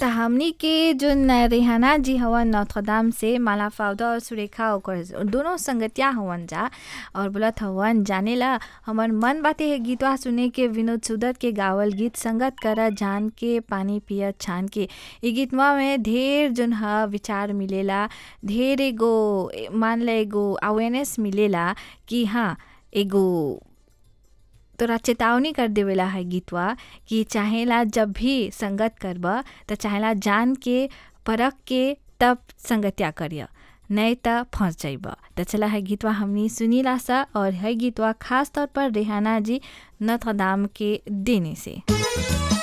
त हमनी के जोन रेहाना जी हवन नौथदाम से माला फाउदा और सुरेखा ओकर दोनों संगतिया हवन जा और बोलत हवन जानेला हमर मन बाटे है गीतवा सुने के विनोद सुदत के गावल गीत संगत कर जान के पानी पिय छान के इ गीतवा में ढेर जोन ह विचार मिलेला ढेर एगो मान ल एगो अवेयरनेस मिलेला कि हाँ एगो तोरा चेतावनी कर देवेला है गीतवा कि चाहेला जब भी संगत करब त चाहेला जान के परख के तब संगतिया करिय नहीं त फंस जाइब त चला है गीतवा हमनी सुनीला सा और है गीतवा खास तौर पर रेहाना जी नथदाम के देने से